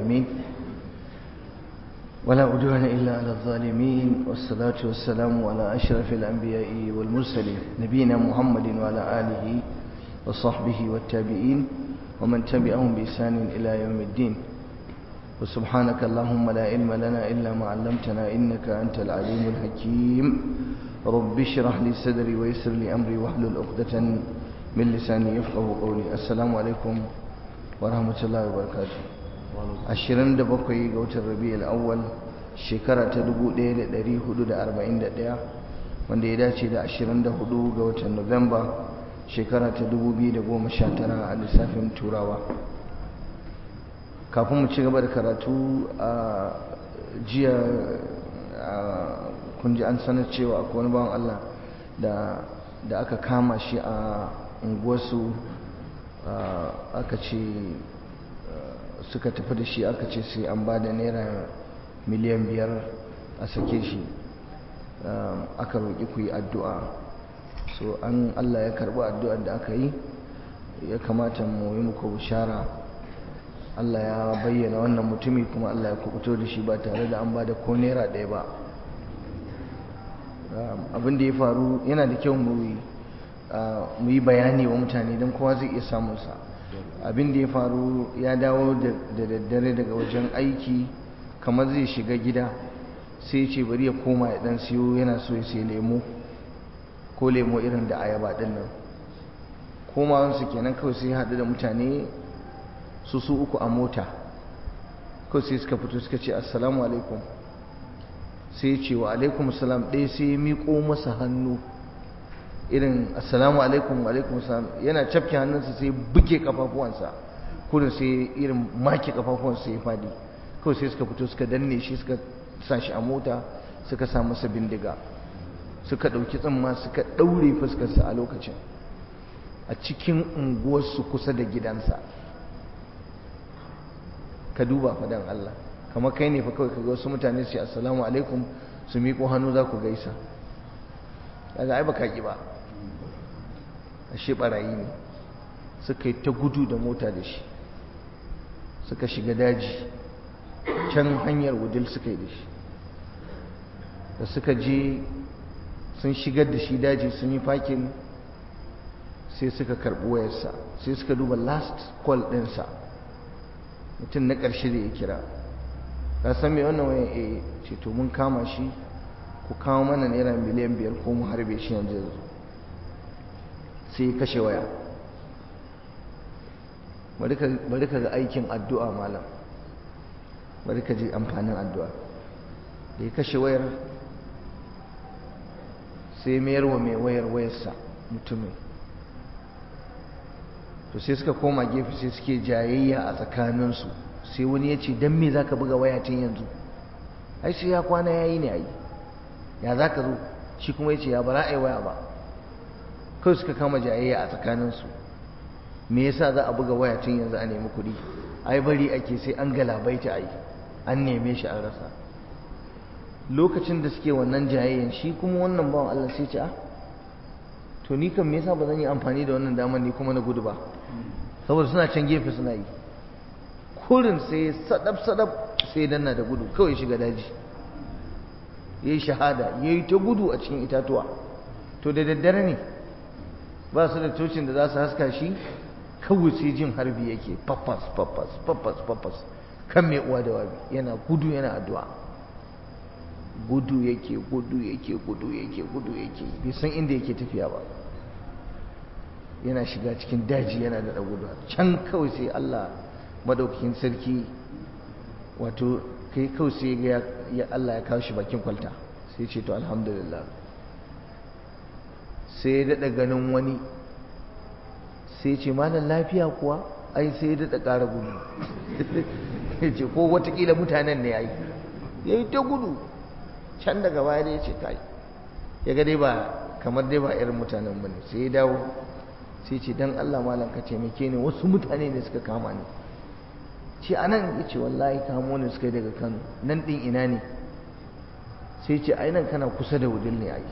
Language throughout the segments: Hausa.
العالمين ولا عدوان إلا على الظالمين والصلاة والسلام على أشرف الأنبياء والمرسلين نبينا محمد وعلى آله وصحبه والتابعين ومن تبعهم بإحسان إلى يوم الدين وسبحانك اللهم لا علم لنا إلا ما علمتنا إنك أنت العليم الحكيم رب اشرح لي صدري ويسر لي أمري واحلل عقدة من لساني يفقه قولي السلام عليكم ورحمة الله وبركاته ashirin da bakwai ga watan rabi'ul awwal shekara ta dubu ɗaya da ɗari hudu da arba'in da ɗaya wanda ya dace da ashirin da hudu ga watan nuwamba shekara ta dubu biyu da goma sha tara a lissafin turawa kafin mu ci gaba da karatu a jiya kun ji an sanar cewa akwai wani bawan Allah da aka kama shi a unguwarsu aka ce suka tafi da shi aka ce sai an ba da naira miliyan biyar a sake shi aka roƙi ku yi addu'a so an Allah ya karɓi addu'ar da aka yi ya kamata mu yi muku bishara Allah ya bayyana wannan mutumi kuma Allah ya kubuto da shi ba tare da an ba da ko naira ɗaya ba abin da ya faru yana da kyau mu yi bayani wa mutane don kowa zai iya samunsa abin da ya faru ya dawo da daddare daga wajen aiki kamar zai shiga gida sai ce bari ya koma ya dan siyo yana so ya sai lemo ko lemo irin da ayaba din nan komawansu kenan kawai sai haɗu da mutane su su uku a mota kawai sai suka fito suka ce assalamu alaikum sai ce wa alaikum salam ɗaya sai ya miƙo masa hannu irin assalamu alaikum alaikum salam yana cafke hannunsa sai buge kafafuwansa kurin sai irin make kafafuwansa sai ya fadi kawai sai suka fito suka danne shi suka sa shi a mota suka sa masa bindiga suka ɗauki tsamma suka ɗaure fuskarsa a lokacin a cikin unguwarsu kusa da gidansa ka duba fadan Allah kamar kai ne fa kawai kaga wasu mutane su ce assalamu alaikum su miƙo hannu za ku gaisa kaga ai baka ki ba ashe barayi ne suka yi ta gudu da mota da shi suka shiga daji can hanyar wudil suka yi da shi da suka je sun shigar da shi daji sun yi fakin sai suka karɓi wayarsa sai suka duba last call ɗinsa mutum na ƙarshe da ya kira ka san mai wannan wayan a ce to mun kama shi ku kawo mana naira miliyan biyar ko mu harbe shi yanzu yanzu sai ya kashe waya bari ka ga aikin addu'a malam bari ka ji amfanin addu'a da ya kashe wayar sai mayar wa mai wayar wayarsa mutumin to sai suka koma gefe sai suke jayayya a tsakaninsu sai wani ya ce don me za ka buga waya tun yanzu ai sai ya kwana ya yi ne ai ya za ka zo shi kuma ya ce ya bara a yi waya ba kawai suka kama jayayya a tsakaninsu me yasa za a buga waya tun yanzu a nemi kuɗi ai bari ake sai an galabaita ai an neme shi an rasa lokacin da suke wannan jayayyan shi kuma wannan bawan Allah sai ce a to ni kan me yasa ba zan yi amfani da wannan damar ni kuma na gudu ba saboda suna can gefe suna yi kurin sai sadab sadab sai danna da gudu kawai shiga daji yayi shahada yayi ta gudu a cikin itatuwa to da daddare ne ba su da tocin da za su haska shi kawai sai jin harbi yake papas papas papas papas kan mai uwa da wabi yana gudu yana addu'a gudu yake gudu yake gudu yake gudu yake bai san inda yake tafiya ba yana shiga cikin daji yana da gudu can kawai sai Allah madaukakin sarki wato kai kawai sai ga ya Allah ya kawo shi bakin kwalta sai ce to alhamdulillah sai ya daɗa ganin wani sai ce malam lafiya kuwa ai sai ya daɗa ƙara gudu ya ce ko watakila mutanen ne ya yi ya yi ta gudu can daga baya da ya ce kai ya ga dai ba kamar dai ba irin mutanen ba ne sai ya dawo sai ce dan Allah malam ka taimake ni wasu mutane ne suka kama ni ce anan ya ce wallahi kamo ne suka yi daga kano nan ɗin ina ne sai ce ai nan kana kusa da wudil ne ai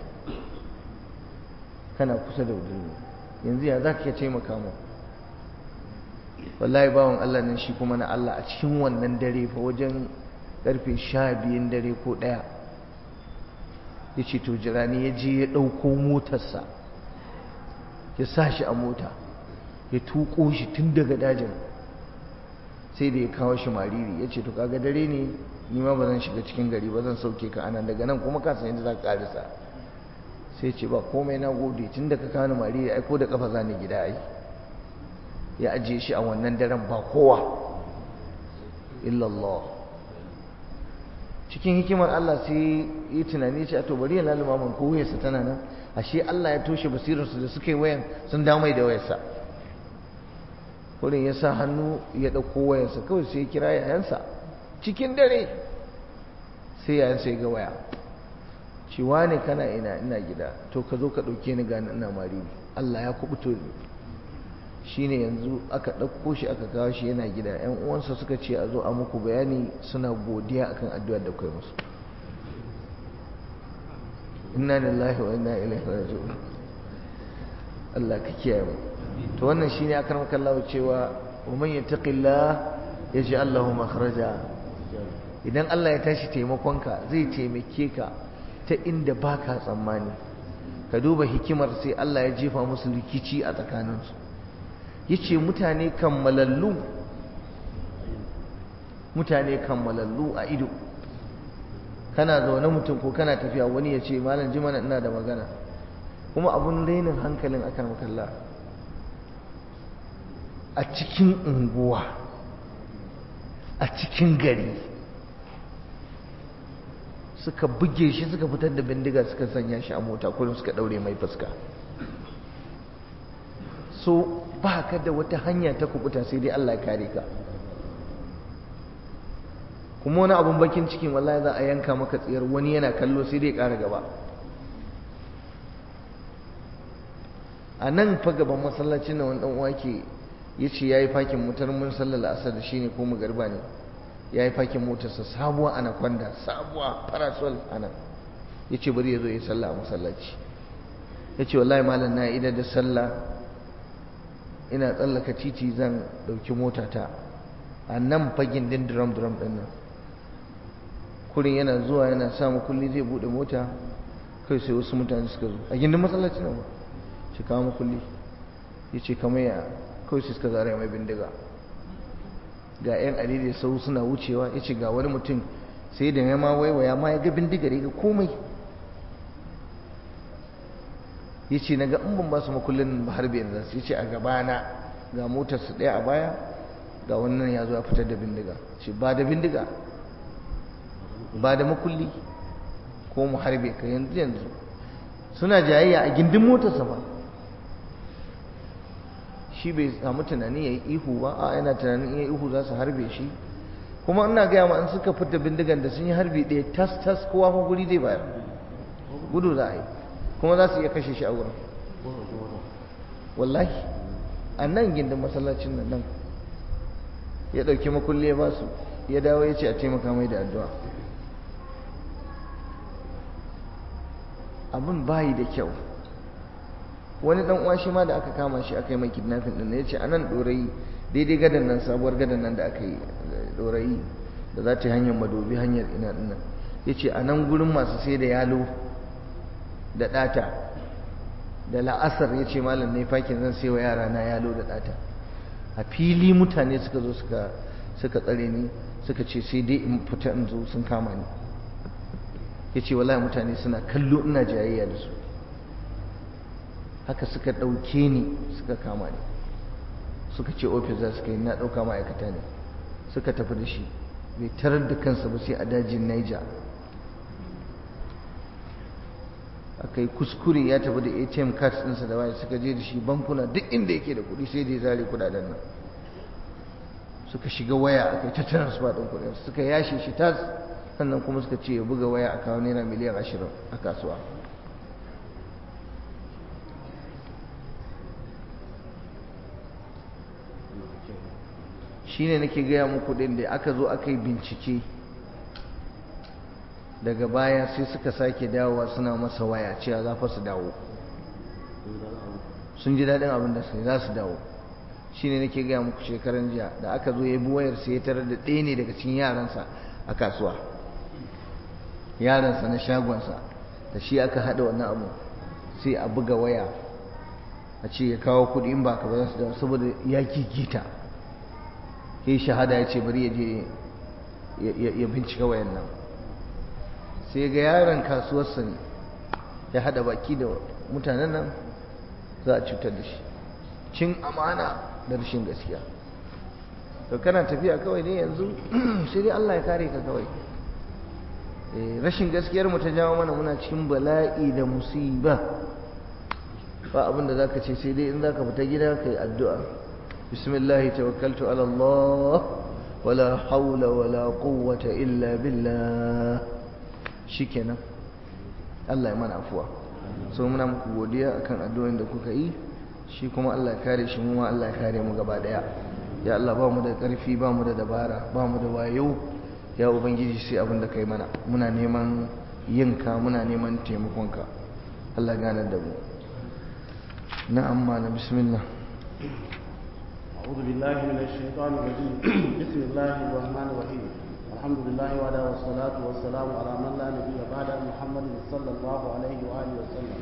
kana kusa da wudil ne yanzu ya za ka taimaka mu wallahi bawan Allah nan shi kuma na Allah a cikin wannan dare fa wajen karfe sha biyun dare ko ɗaya ya ce to jirani ya je ya ɗauko motarsa ya sa shi a mota ya tuƙo shi tun daga dajin sai da ya kawo shi mariri ya ce to kaga dare ne ni ma ba zan shiga cikin gari ba zan sauke ka anan daga nan kuma ka san yadda za ka karisa sai ce ba komai na gode tun da ka kawo mariri ai ko da kafa za ni gida ai ya ajiye shi a wannan daren ba kowa illallah cikin hikimar Allah sai yi tunani ce a to bari ya laluma man ko wayarsa tana nan ashe Allah ya toshe basirarsu da suka yi wayan sun damai da wayarsa wurin ya sa hannu ya ɗauko wayarsa kawai sai ya kira yayansa cikin dare sai yayansa ya ga waya cewa ne kana ina ina gida to ka zo ka ɗauke ni gani ina mari Allah ya kubuto ni shine yanzu aka ɗauko shi aka kawo shi yana gida yan uwansa suka ce a zo a muku bayani suna godiya akan addu'ar da kai musu inna lillahi wa inna ilaihi raji'un Allah ka kiyaye mu to wannan shine akan kallahu cewa wa man yattaqillah yaj'al lahu makhraja idan Allah ya tashi taimakonka zai taimake ka ta inda baka tsammani ka duba hikimar sai Allah ya jefa musu rikici a tsakaninsu yace mutane kammalallu mutane kammalallu a ido kana zaune mutum ko kana tafiya wani ya ce malam ji mana ina da magana kuma abun rainin hankalin akan makalla a cikin unguwa a cikin gari suka buge shi suka fitar da bindiga suka sanya shi a mota kullum suka daure mai fuska so ba ka da wata hanya ta kubuta sai dai Allah ya kare ka kuma wani abun bakin cikin wallahi za a yanka maka tsiyar wani yana kallo sai dai ƙara gaba a nan fa gaban masallacin na wani uwa ke ya ce ya yi fakin motar mun sallar la'asar da shi ne ko magarba ne ya yi fakin motarsa sabuwa ana kwanda sabuwa parasol ana ya ce bari ya zo ya sallah a masallaci ya ce wallahi malam na idar da sallah ina tsallaka titi zan ɗauki motata a nan fagin din drum drum ɗin nan kurin yana zuwa yana samu kulli zai buɗe mota kai sai wasu mutane suka zo a gindin masallaci nan ba shi kawo makulli ya ce kamar ya kawai sai suka zara mai bindiga ga 'yan alidai sau suna wucewa ya ce ga wani mutum sai da ya ma waiwaya ma ya ga bindigar ya ga komai ya ce na ga in ban ba su makullin ba harbe yanzu ya ce a gabana ga motar su ɗaya a baya ga wannan ya zo ya fitar da bindiga ce ba da bindiga ba da makulli ko mu harbe ka yanzu yanzu suna jayayya a gindin motarsa ba shi bai samu tunani ya yi ihu ba a yana tunanin iya ihu za su harbe shi kuma ina gaya ma in suka fita bindigan da sun yi harbi ɗaya tas tas kowa ma guri zai bayar gudu za a yi kuma za su iya kashe shi a wurin wallahi a nan gindin masallacin nan nan ya ɗauki makulli ya ba su ya dawo ya ce a taimaka mai da addu'a abin bayi da kyau wani dan uwa shi ma da aka kama shi aka yi mai kidnapping din ya ce anan dorayi daidai gadan nan sabuwar gadan nan da aka yi dorayi da za ta hanyar madobi hanyar ina din nan ya ce a nan gurin masu sai da yalo da ɗata da la'asar ya ce malam ne fakin zan sai wa yara na yalo da ɗata a fili mutane suka zo suka suka tsare ni suka ce sai dai in fita in zo sun kama ni ya ce wallahi mutane suna kallo ina jayayya da su haka suka ɗauke ni suka kama ni suka ce ofis za su kai na ɗauka ma'aikata ne suka tafi da shi bai tarar da kansa ba sai a dajin Niger aka yi kuskure ya tafi da atm cards ɗinsa da waya suka je da shi bankuna duk inda yake da kuɗi sai da ya zare kuɗaɗen nan suka shiga waya aka yi ta transfer ɗin kuɗin suka yashe shi tas sannan kuma suka ce ya buga waya a kawo naira miliyan ashirin a kasuwa shi ne nake gaya muku ɗin da aka zo aka yi bincike daga baya sai suka sake dawowa suna masa waya cewa za fa su dawo sun ji daɗin abin da sai za su dawo shine nake gaya muku shekaran jiya da aka zo ya bi wayar sai ya tarar da ɗaya ne daga cikin yaransa a kasuwa yaransa na shagonsa da shi aka haɗa wannan abu sai a buga waya a ce ya kawo kuɗi in ba ka ba za su dawo saboda ya gigita ya yi shahada ya ce bari ya je ya bincika wayan nan sai ga yaron kasuwarsa ne ya haɗa baki da mutanen nan za a cutar da shi cin amana da rashin gaskiya to kana tafiya kawai ne yanzu sai dai Allah ya kare ka kawai rashin gaskiyar mu ta jawo mana muna cikin bala'i da musiba ba abin da zaka ce sai dai in zaka fita gida kai addu'a bismillah tawakkaltu ala Allah wala hawla wala quwwata illa billah shikenan Allah ya mana afuwa so muna muku godiya akan addu'o'in da kuka yi shi kuma Allah ya kare shi mu ma Allah ya kare mu gaba daya ya Allah ba mu da ƙarfi ba mu da dabara ba mu da wayo ya ubangiji sai abin da kai mana muna neman yinka muna neman taimakonka Allah gane da mu na'am malam bismillah أعوذ بالله من الشيطان الرجيم بسم الله الرحمن الرحيم الحمد لله وعلى والصلاة والسلام على من لا نبي بعد محمد صلى الله عليه وآله وسلم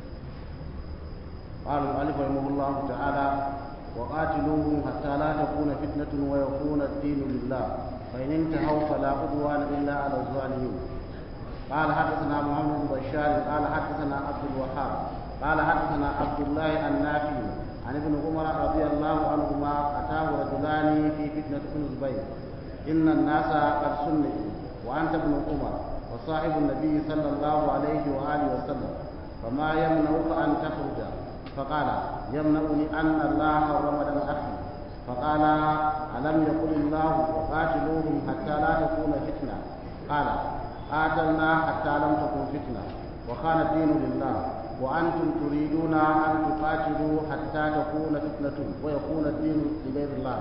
قال المؤلف رحمه الله تعالى وقاتلوهم حتى لا تكون فتنة ويكون الدين لله فإن انتهوا فلا عدوان إلا على الظالمين قال حدثنا محمد بن بشار قال حدثنا عبد الوهاب قال حدثنا عبد الله النافي عن ابن عمر رضي الله عنهما أتاه رجلان في فتنة ابن الزبير إن الناس قد سنوا وأنت ابن عمر وصاحب النبي صلى الله عليه وآله وسلم فما يمنعك أن تخرج فقال يمنعني أن الله حرم دم أخي فقال ألم يقل الله وقاتلوهم حتى لا تكون فتنة قال قاتلنا حتى لم تكن فتنة وكان الدين لله وأنتم تريدون أن تقاتلوا حتى تكون فتنة ويكون الدين لغير الله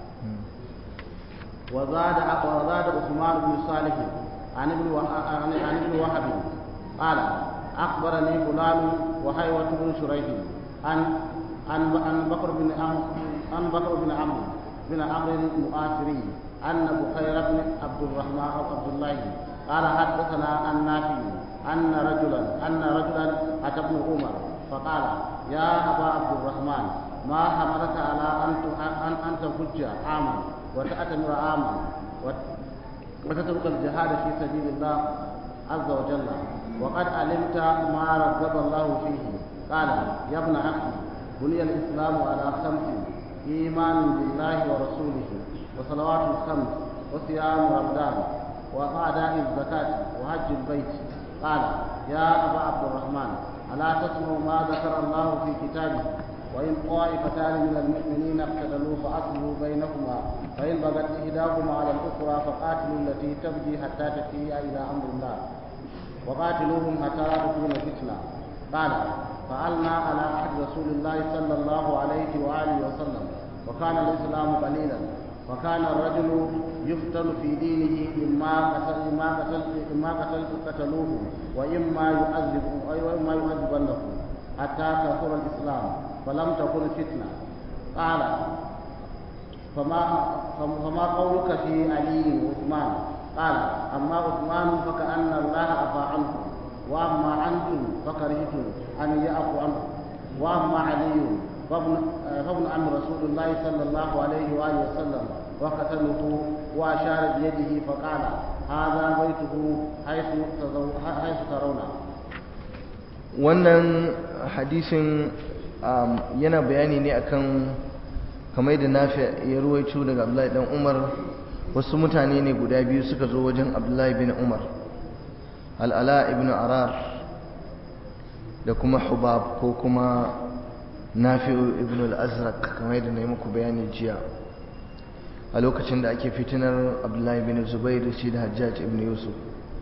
وزاد وزاد عثمان بن صالح عن ابن عن ابن وهب قال أخبرني فلان وحيوة بن شريح عن عن عن بكر بن عن بكر بن عمرو بن عمرو المؤثري أن بخير بن عبد الرحمن أو عبد الله قال حدثنا عن نافع أن رجلا أن رجلا أتى ابن عمر فقال يا أبا عبد الرحمن ما حملك على أن أن أن تحج عاما وتأتمر عاما وتترك الجهاد في سبيل الله عز وجل وقد علمت ما رغب الله فيه قال يا ابن أخي بني الإسلام على خمس إيمان بالله ورسوله وصلوات الخمس وصيام رمضان وأداء الزكاة وحج البيت قال يا أبا عبد الرحمن ألا تسمع ما ذكر الله في كتابه وإن طائفتان من المؤمنين اقتتلوا فأصلوا بينهما فإن بغت إحداهما على الأخرى فقاتلوا التي تبغي حتى تفيء إلى أمر الله وقاتلوهم حتى لا تكون فتنة قال فعلنا على عهد رسول الله صلى الله عليه وآله وسلم وكان الإسلام قليلا وكان الرجل يفتن في دينه إما قتل إما قتل إما قتل قتلوه وإما يعذب وإما يعذبنه حتى كثر الإسلام فلم تكن فتنة قال فما فما قولك في علي وعثمان قال أما عثمان فكأن الله عفى عنه وأما أنتم فكرهتم أن يعفو عنه وأما علي فابن فابن عم رسول الله صلى الله عليه وآله وسلم وقتله وأشار بيده فقال هذا بيته حيث حيث ترون wannan hadisin yana bayani ne akan kamar yadda nafi ya ruwaito daga abdullahi dan umar wasu mutane ne guda biyu suka zo wajen abdullahi bin umar al'ala ibn arar da kuma hubab ko kuma nafi'u ibn al-azraq kamar yadda na yi muku bayani jiya a lokacin da ake fitinar abdullahi bin zubair shi da hajjaj ibn yusuf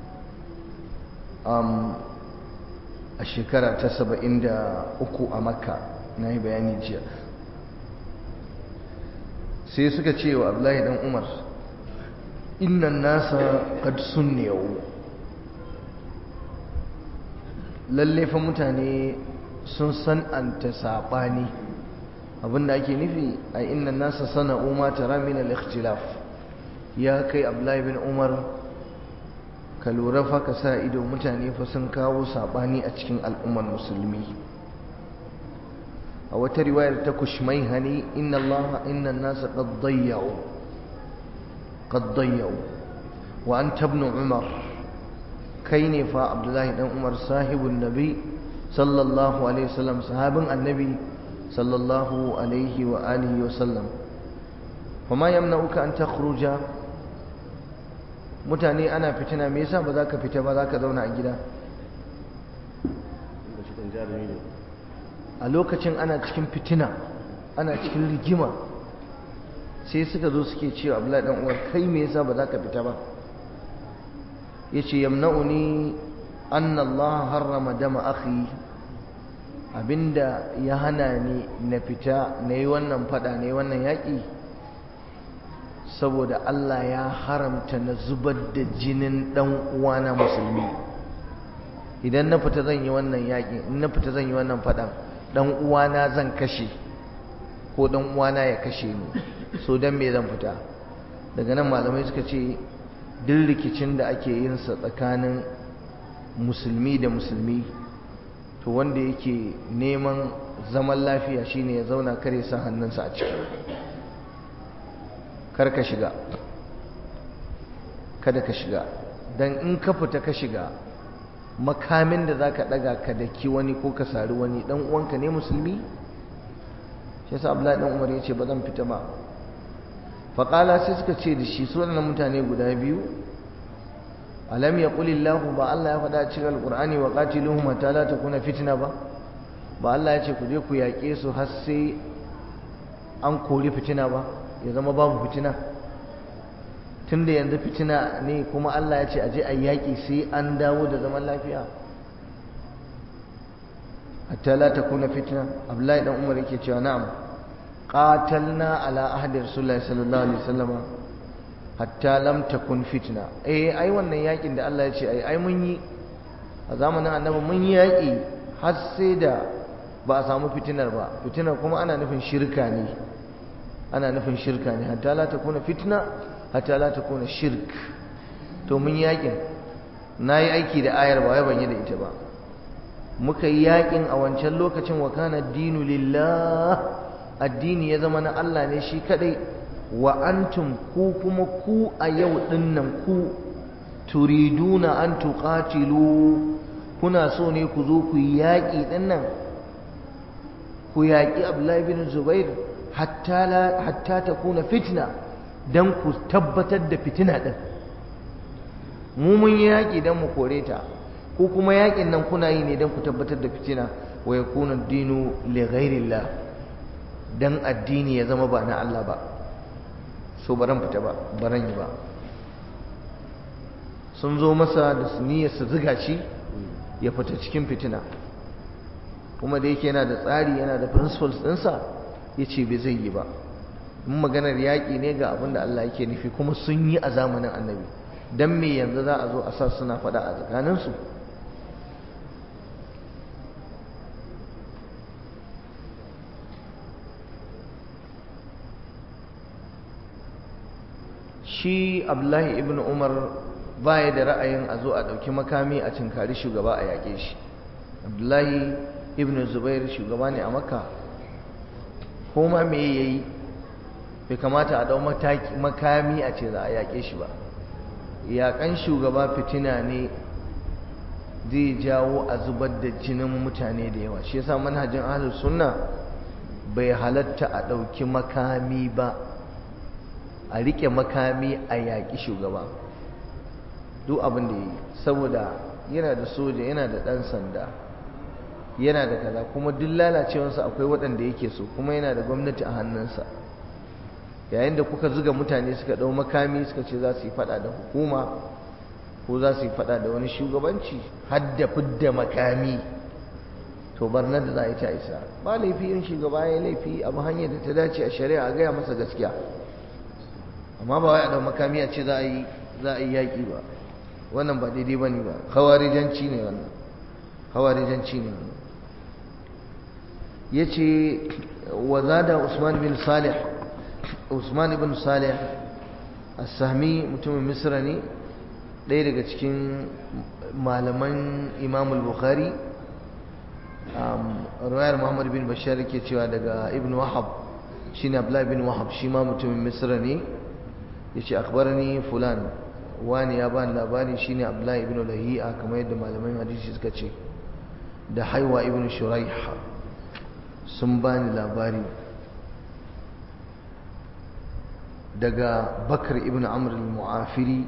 a shekara ta saba'in da uku a makka na yi bayani jiya sai suka ce wa abdullahi dan umar innan nasa kad sunniyau lalle fa mutane sun san'anta saɓani abinda ake nufi a inna nasa sana'u ma tara min al-ikhtilaf ya kai abdullahi bin umar ka lura fa ka sa ido mutane fa sun kawo sabani a cikin al'ummar musulmi a wata riwayar ta kushmai hani inna Allah inna nasa qad dayya'u qad dayya'u wa anta ibn umar kai ne fa abdullahi dan umar sahibun nabi sallallahu alaihi wasallam sahabin annabi sallallahu alaihi wa alihi wasallam kuma yamna'uka an takhruja mutane ana fitina me yasa ba za ka fita ba za ka zauna a gida a lokacin ana cikin fitina ana cikin rigima sai suka zo suke cewa abdullahi dan uwar kai me yasa ba za ka fita ba yace yamna'uni anna Allah harrama dama akhi abinda ya hana ni na fita na yi wannan fada na yi wannan yaƙi saboda Allah ya haramta na zubar da jinin ɗan uwana musulmi idan na fita zan yi wannan yaƙi in na fita zan yi wannan fadan ɗan uwana zan kashe ko ɗan uwana ya kashe ni so dan me zan fita daga nan malamai suka ce duk rikicin da ake yin sa tsakanin musulmi da musulmi to wanda yake neman zaman lafiya shine ya zauna kare sa hannunsa a ciki kar ka shiga kada ka shiga dan in ka fita ka shiga makamin da zaka daga ka daki wani ko ka sari wani dan uwanka ne musulmi shi yasa Abdullahi dan Umar yace ba zan fita ba faqala sai suka ce da shi su wannan mutane guda biyu alam yaqulillahu ba Allah ya faɗa cikin alqur'ani wa qatiluhum hatta la takuna fitna ba ba Allah ya ce ku je ku yaƙe su har sai an kori fitina ba ya zama babu fitina tunda yanzu fitina ne kuma Allah ya ce aje a yaƙi sai an dawo da zaman lafiya hatta la takuna fitna Abdullahi dan Umar yake cewa na'am qatalna ala ahdi Rasulullahi sallallahu alaihi wasallam hatta lam takun fitna eh ai wannan yakin da Allah ya ce ai ai mun yi a zamanin annabi mun yi yaki har sai da ba a samu fitinar ba fitinar kuma ana nufin shirka ne ana nufin shirka ne hatta la takuna fitna hatta la takuna shirk to mun yi yakin nayi aiki da ayar ba wai ban yi da ita ba muka yi yakin a wancan lokacin wa kana dinu lillah addini ya zama na Allah ne shi kadai wa antum ku kuma ku a yau dinnan ku turiduna an tuqatilu kuna so ne ku zo ku yaƙi dinnan ku yaƙi Abdullahi bin Zubair hatta la hatta takuna fitna dan ku tabbatar da fitina din mu mun yaƙi dan mu kore ta ko kuma yaƙin nan kuna yi ne dan ku tabbatar da fitina wa yakuna ad-dinu li ghairillah dan addini ya zama ba na Allah ba so baran fita ba baran yi ba sun zo masa da niyyar su ziga shi ya fita cikin fitina kuma da yake yana da tsari yana da principles ɗinsa ya ce bai zai yi ba in maganar yaƙi ne ga abin da Allah yake nufi kuma sun yi a zamanin annabi don me yanzu za a zo a sa suna faɗa a tsakaninsu shi abdullahi ibn umar baya da ra'ayin a zo a ɗauki makami a cinkari shugaba a yaƙe shi abdullahi ibn zubair shugaba ne a makka ko ma me ya yi bai kamata a ɗau makami a ce za a yaƙe shi ba yaƙan shugaba fitina ne zai jawo a zubar da jinin mutane da yawa shi yasa manhajin ahlus sunna bai halatta a ɗauki makami ba a rike makami a yaƙi shugaba duk abin da ya yi saboda yana da soja yana da ɗan sanda yana da kaza kuma duk lalacewarsa akwai waɗanda yake so kuma yana da gwamnati a hannunsa yayin da kuka zuga mutane suka ɗau makami suka ce za su yi faɗa da hukuma ko za su yi faɗa da wani shugabanci har da fidda makami to barnar da za a yi ta isa ba laifi in shugaba ya laifi abu hanyar da ta dace a shari'a a gaya masa gaskiya amma ba wai a ɗau makami a ce za a yi za a yi yaƙi ba wannan ba daidai ba ne ba hawarijanci ne wannan hawarijanci ne wannan yace wa zada Usman bin Salih Usman ibn Salih as-Sahmi mutumin Misra ne ɗaya daga cikin malaman Imam al-Bukhari ruwayar Muhammad bin Bashar yake cewa daga Ibn Wahab shine Abdullah bin Wahab shi ma mutumin Misra ne yace akhbarani fulan wani ya bani labari shine Abdullah ibn Lahi'a kamar yadda malaman hadisi suka ce da Haiwa ibn Shuraih sun bani labari daga Bakar ibn Amr al-Mu'afiri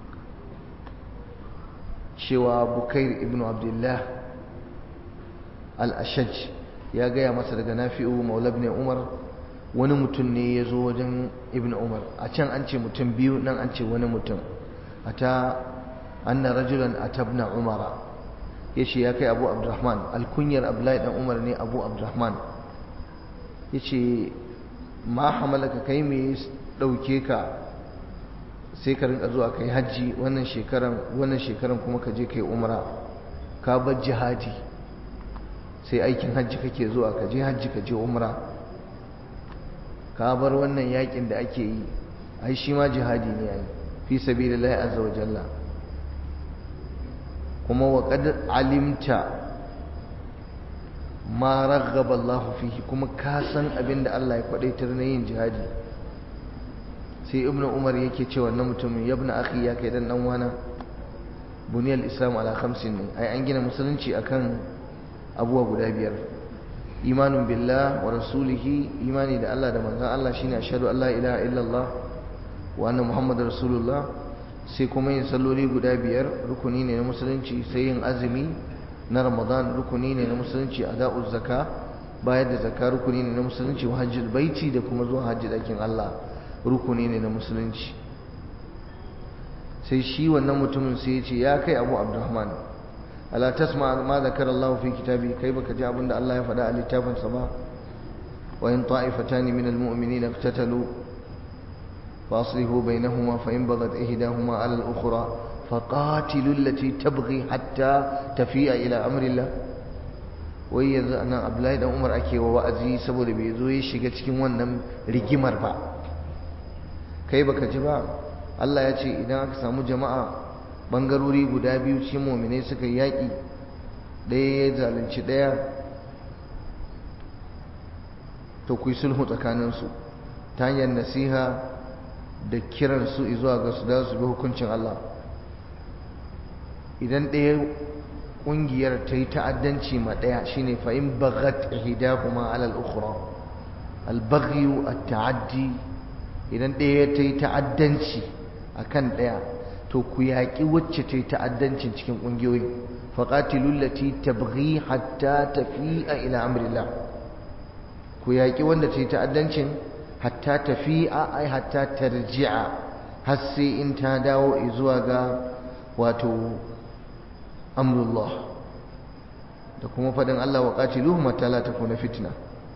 cewa Bukair ibn Abdullah al-Ashaj ya gaya masa daga Nafi'u Maula ibn Umar wani mutum ne ya zo wajen Ibn Umar a can an ce mutum biyu nan an ce wani mutum ata anna rajulan atabna Umara yace ya kai Abu Abdurrahman alkunyar Abdullahi dan Umar ne Abu Abdurrahman yace ma hamalaka kai me dauke ka sai ka rinka zuwa kai haji wannan shekaran wannan shekaran kuma ka je kai umra ka bar jihadi sai aikin hajji kake zuwa ka je hajji ka je umra ka bar wannan yakin da ake yi ai shi ma jihadi ne ai fi sabilillahi azza wa jalla kuma wa qad alimta ma raghaba Allah fihi kuma ka san abinda Allah ya kwadaitar na yin jihadi sai ibnu umar yake cewa wannan mutumin yabna akhi ya kai dan dan wana buniyal islam ala khamsin ne ai an gina musulunci akan abuwa guda biyar imanun billah wa rasulihi imani da Allah da manzon Allah shine ashhadu an la ilaha illallah wa anna muhammadar rasulullah sai kuma yin salloli guda biyar rukuni ne na musulunci sai yin azumi na ramadan rukuni ne na musulunci ada'uz zaka bayar da zakka rukuni ne na musulunci wa hajjul baiti da kuma zuwa hajji dakin Allah rukuni ne na musulunci sai shi wannan mutumin sai ya ce ya kai abu abdurrahman ala tasma ma zakara Allah fi kitabi kai baka ji abinda Allah ya faɗa a littafin sa ba wa in ta'ifatan min almu'minina iqtatalu fa aslihu bainahuma fa in baghat ihdahuma ala al-ukhra faqatilu allati tabghi hatta tafi'a ila amri Allah wai yanzu anan Abdullahi dan Umar ake wa wa'azi saboda bai zo ya shiga cikin wannan rigimar ba kai baka ji ba Allah ya ce idan aka samu jama'a bangarori guda biyu cikin mu'minai suka yaƙi ɗaya ya zalunci ɗaya to ku yi sulhu tsakaninsu ta hanyar nasiha da kiran su zuwa ga su da su bi hukuncin Allah idan ɗaya ƙungiyar ta yi ta'addanci ma ɗaya shine fa in baghat ihdahuma ala al-ukhra al-baghyu at-ta'addi idan ɗaya ta yi ta'addanci akan ɗaya to ku yaƙi wacce ta yi ta'addancin cikin ƙungiyoyi faƙatilun lati tabghi hatta tafi'a ila amrillah ku yaƙi wanda ta yi ta'addancin hatta tafi'a ai hatta tarji'a har sai in ta dawo zuwa ga wato amrullah da kuma faɗin Allah wa qatiluhum hatta la takuna fitna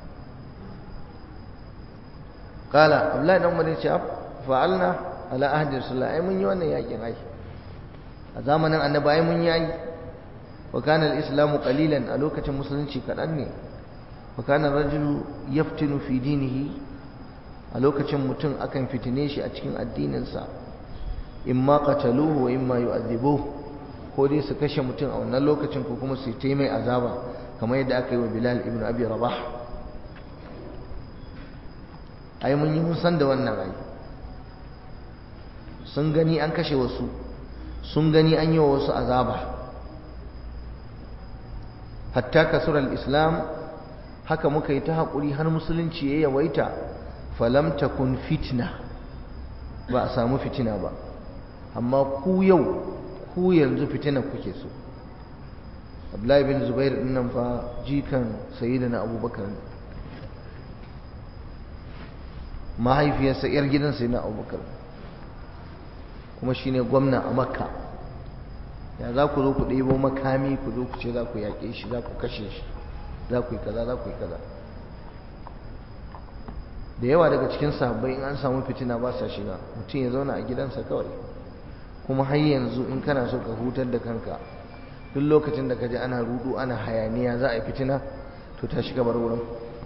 qala abdullahi dan umar ya ce fa'alna ala ahdi rasulullah ai mun yi wannan yakin ai a zamanin annabi ai mun yi wa kana al-islamu qalilan a lokacin musulunci kadan ne wa kana rajulu yaftinu fi dinihi a lokacin mutum akan fitine shi a cikin addininsa imma qataluhu wa imma yu'adhibuhu ko dai su kashe mutum a wannan lokacin ko kuma su yi mai azaba kamar yadda aka yi wa Bilal ibn Abi Rabah ai mun yi mun san da wannan ai sun gani an kashe wasu sun gani an yi wa wasu azaba hatta kasurar islam haka muka yi ta haƙuri har musulunci ya yawaita falam takun fitna ba a samu fitina ba amma ku yau ku yanzu fitina kuke so abdullahi bin zubair din nan fa jikan sayyidina abubakar mahaifiyarsa yar gidan sayyidina abubakar kuma shine gwamna a makka ya za ku zo ku ɗebo makami ku zo ku ce za ku yaƙe shi za ku kashe shi za ku yi kaza za ku yi kaza da yawa daga cikin sahabbai in an samu fitina ba sa shiga mutum ya zauna a gidansa kawai kuma har yanzu in kana so ka hutar da kanka duk lokacin da ka ji ana rudu ana hayaniya za a yi fitina to ta shiga bar wurin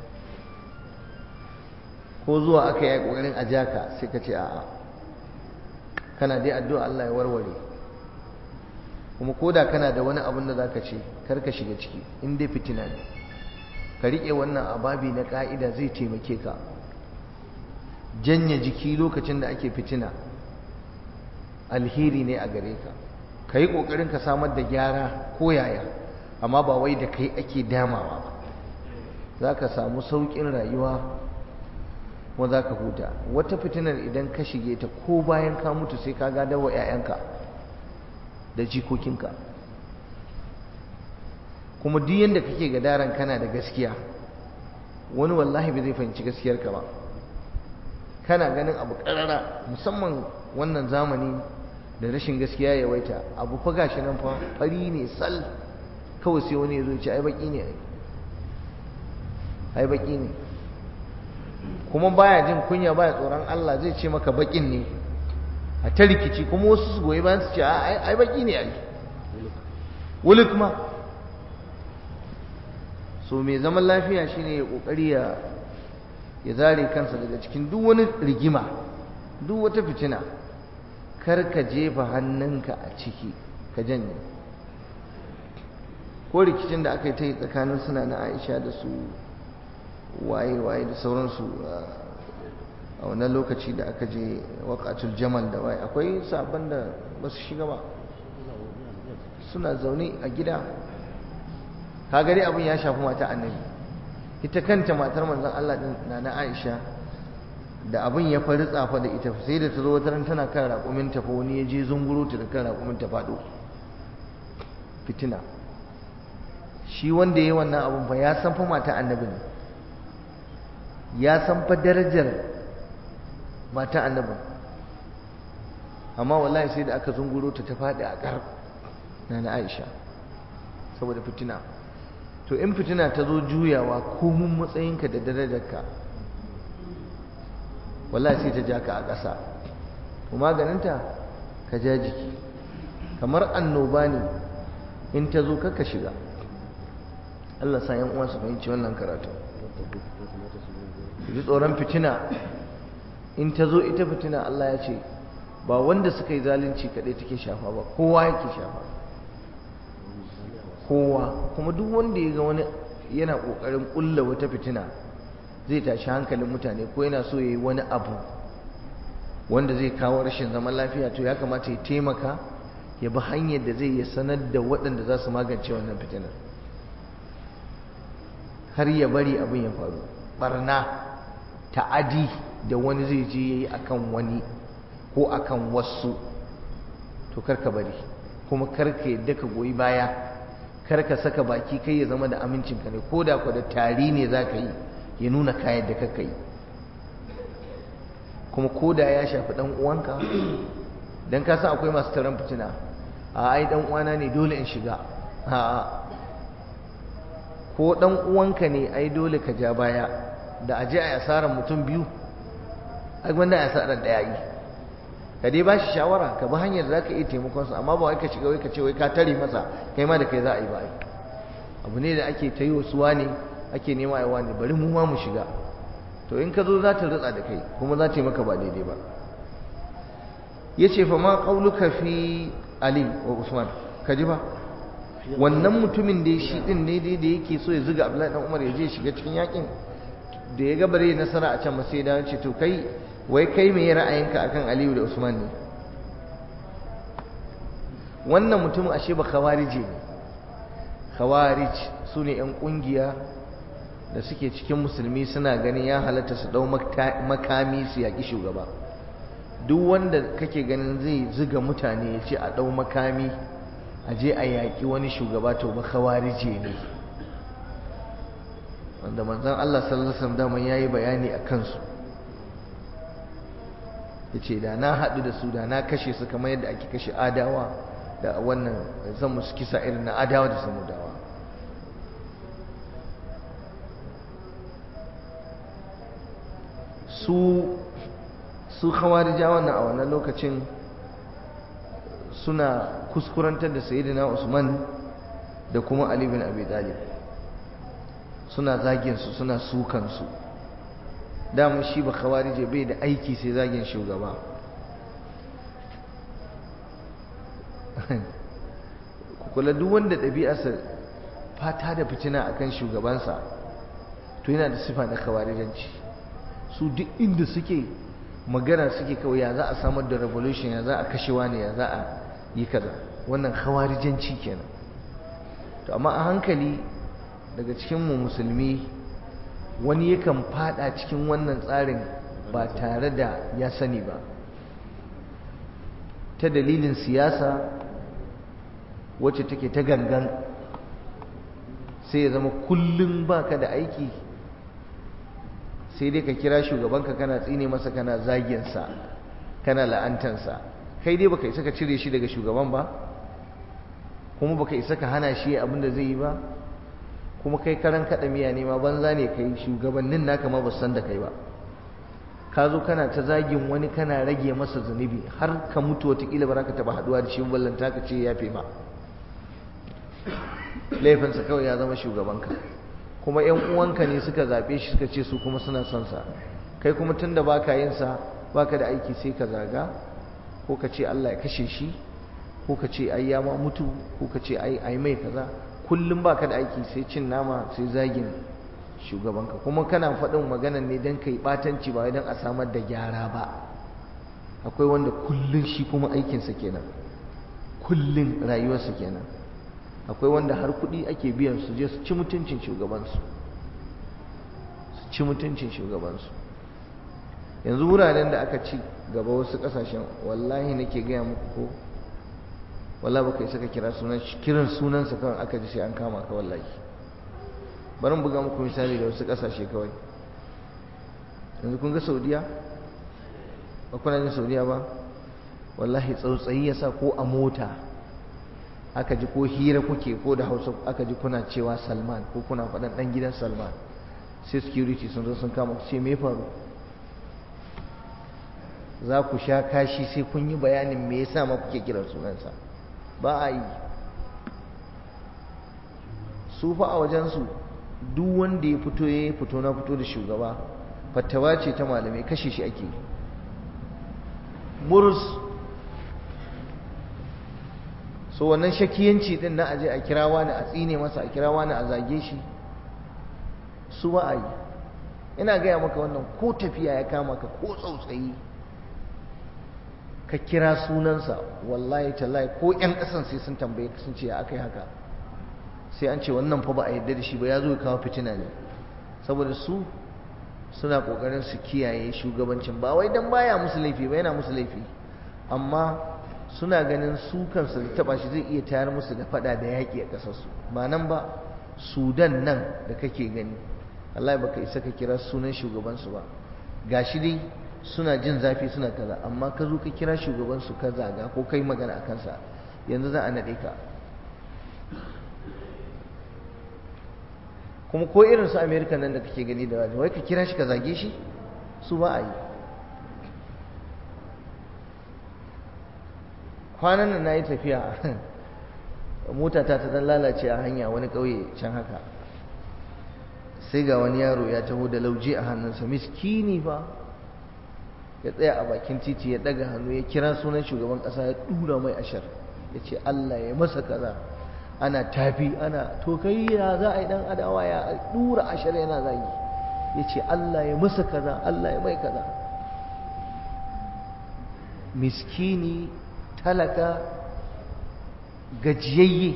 ko zuwa aka yi ƙoƙarin a jaka sai ka ce a'a kana dai addu'a Allah ya warware kuma ko da kana da wani abin da za ka ce kar ka shiga ciki in dai fitina ne ka riƙe wannan ababi na ƙa'ida zai taimake ka janye jiki lokacin da ake fitina alheri ne a gare ka ka yi ƙoƙarin ka samar da gyara ko yaya amma ba wai da kai ake damawa ba za ka samu sauƙin rayuwa kuma za ka huta wata fitinar idan ka shige ta ko bayan ka mutu sai ka gada wa 'ya'yanka da jikokinka kuma duk yadda kake gadaran kana da gaskiya wani wallahi bai zai fahimci gaskiyarka ba kana ganin abu ƙarara musamman wannan zamani da rashin gaskiya ya waita abu fa gashi nan fa fari ne sal kawai sai wani ya zo ce ai baki ne ai baki ne kuma baya jin kunya baya tsoron Allah zai ce maka bakin ne a ta rikici kuma wasu su goyi bayan su ce ai baki ne ai wuluk ma so mai zaman lafiya shine ya kokari ya ya zare kansa daga cikin duk wani rigima duk wata fitina kar ka jefa hannunka a ciki ka janye ko rikicin da aka yi ta yi tsakanin suna na Aisha da su waye-waye da sauransu a wannan lokaci da aka je waƙatul jamal da waye akwai sabon da ba su shiga ba suna zaune a gida ka gari abin ya shafi mata annabi ita kanta matar manzon Allah din na na Aisha da abin ya fari tsafa da ita sai da ta zo wata ran tana kan raƙumin ta fa wani ya je zunguro ta da kan raƙumin ta faɗo fitina shi wanda ya yi wannan abin fa ya san fa mata annabi ne ya san fa darajar mata annabin amma wallahi sai da aka zunguro ta ta faɗi a ƙar na na aisha saboda fitina to in fitina ta zo juyawa komun matsayinka da darajarka wallahi sai ta ja ka a ƙasa kuma maganinta ka ja jiki kamar annoba ne in ta zo kaka shiga Allah sa yan uwa su fahimci wannan karatu ji tsoron fitina in ta zo ita fitina Allah ya ce ba wanda suka yi zalunci kaɗai take shafa ba kowa yake shafa kowa kuma duk wanda ya ga wani yana ƙoƙarin ƙulla wata fitina zai tashi hankalin mutane ko yana so ya yi wani abu wanda zai kawo rashin zaman lafiya to ya kamata ya taimaka ya bi hanyar da zai yi sanar da waɗanda za su magance wannan fitinar har ya bari abin ya faru barna ta'adi da wani zai je yayi akan wani ko akan wasu to karka bari kuma karka yadda ka goyi baya karka saka baki kai ya zama da amincinka ne ko da da tari ne za ka yi ya nuna kayan da kaka yi kuma ko da ya shafi ɗan uwanka don ka san akwai masu taron fitina a ai ɗan uwana ne dole in shiga a'a ko ɗan uwanka ne ai dole ka ja baya da aje a asarar mutum biyu ai wanda a asarar ɗaya yi ka dai ba shi shawara ka bi hanyar za ka iya taimakonsa amma ba wai ka shiga wai ka ce wai ka tare masa kai ma da kai za a yi ba abu ne da ake ta yi wasu ne ake nema a wani bari mu ma mu shiga to in ka zo za ta rutsa da kai kuma za ta yi maka ba daidai ba ya ce fa ma ƙauluka fi ali wa usman ka ji ba wannan mutumin da shi din ne dai da yake so ya zuga abdullahi dan umar ya je shiga cikin yakin da ya ga bare nasara a can sai da ce to kai wai kai me ra'ayinka akan aliyu da usman ne wannan mutum ashe ba khawarije ne khawarij su ne yan kungiya da suke cikin musulmi suna ganin ya halatta su dau makami su yaki shugaba duk wanda kake ganin zai zuga mutane ya ce a dau makami a je a yaƙi wani shugaba to ba khawarije ne wanda manzon Allah sallallahu alaihi wasallam daman yayi bayani a kansu yace da na haɗu da su da na kashe su kamar yadda ake kashe adawa da wannan zan musu kisa irin na adawa da samudawa su su khawarija wannan a wannan lokacin suna kuskurantar da sayyidina Usman da kuma Ali bin Abi Talib suna zaginsu suna sukansu dama shi ba khawarije bai da aiki sai zagin shugaba kula duk wanda ɗabi'arsa fata da fitina akan shugabansa to yana da sifa na khawarijanci su duk inda suke magana suke kawai ya za a samar da revolution ya za a kashewa ne ya za a yi kaza wannan khawarijanci kenan to amma a hankali daga cikin mu musulmi wani yakan fada cikin wannan tsarin ba tare da ya sani ba ta dalilin siyasa wacce take ta gangan sai ya zama kullum baka da aiki sai dai ka kira shugabanka kana tsine masa kana zaginsa kana la'antansa kai dai baka isa ka cire shi daga shugaban ba kuma baka isa ka hana shi abin da zai yi ba kuma kai karan kaɗa miya ne ma banza ne kai shugabannin naka ma ba san da kai ba ka zo kana ta zagin wani kana rage masa zunubi har ka mutu watakila ba za ka taɓa haɗuwa da shi ballanta ka ce ya fi ma laifinsa kawai ya zama shugabanka kuma ‘yan uwanka ne suka zaɓe shi suka ce su kuma suna son sa kai kuma tun da baka yin sa baka da aiki sai ka zaga ko ka ce Allah ya kashe shi ko ka ce ai ya ma mutu ko ka ce ai ai mai kaza kullum baka da aiki sai cin nama sai zagin shugabanka kuma kana faɗin maganan ne don kai ɓatanci ba don a samar da gyara ba akwai wanda kullum shi kuma aikinsa kenan kullum rayuwarsa kenan akwai wanda har kuɗi ake biyan su je su ci mutuncin shugabansu su ci mutuncin shugabansu yanzu wuraren da aka ci gaba wasu ƙasashen wallahi nake gaya muku ko wallahi baka isa ka kira sunan kiran sunansa kawai aka ji sai an kama ka wallahi bari buga muku misali da wasu ƙasashe kawai yanzu kun ga saudiya ba kuna jin saudiya ba wallahi tsautsayi ya sa ko a mota aka ji ko hira kuke ko da hausa aka ji kuna cewa salman ko kuna faɗan ɗan gidan salman sai security sun zo sun kama ce me faru za ku sha kashi sai kun yi bayanin me yasa ma kuke kiran sunansa ba a yi su fa a wajensu duk wanda ya fito ya fito na fito da shugaba fatawa ce ta malamai kashe shi ake murus so wannan shakiyanci din na aje a kira wani a tsine masa a kira wani a zage shi su ba a yi ina gaya maka wannan ko tafiya ya kama ka ko tsautsayi ka kira sunansa wallahi tallahi ko yan kasan sai sun tambaye ka sun ce ya aka yi haka sai an ce wannan fa ba a yarda da shi ba ya zo ya kawo fitina ne saboda su suna kokarin su kiyaye shugabancin ba wai dan baya musu laifi ba yana musu laifi amma suna ganin su kansu da taba shi zai iya tayar musu da fada da yaƙi a ƙasarsu ba nan ba sudan nan da kake gani Allah baka isa ka kira sunan shugabansu ba gashi dai suna jin zafi suna kaza amma ka zo ka kira shugabansu ka zaga ko kai magana a kansa yanzu za a naɗe ka kuma ko irin su amerika nan da kake gani da wai ka kira shi ka zage shi su ba a yi kwanan nan na yi tafiya mota ta ta dan lalace a hanya wani ƙauye can haka sai ga wani yaro ya taho da lauje a hannunsa miskini fa ya tsaya a bakin titi ya daga hannu ya kira sunan shugaban ƙasa ya dura mai ashar ya ce Allah ya masa kaza ana tafi ana to kai ya za a yi dan adawa ya dura ashar yana zagi ya ce Allah ya masa kaza Allah ya mai kaza miskini talaka gajiyayye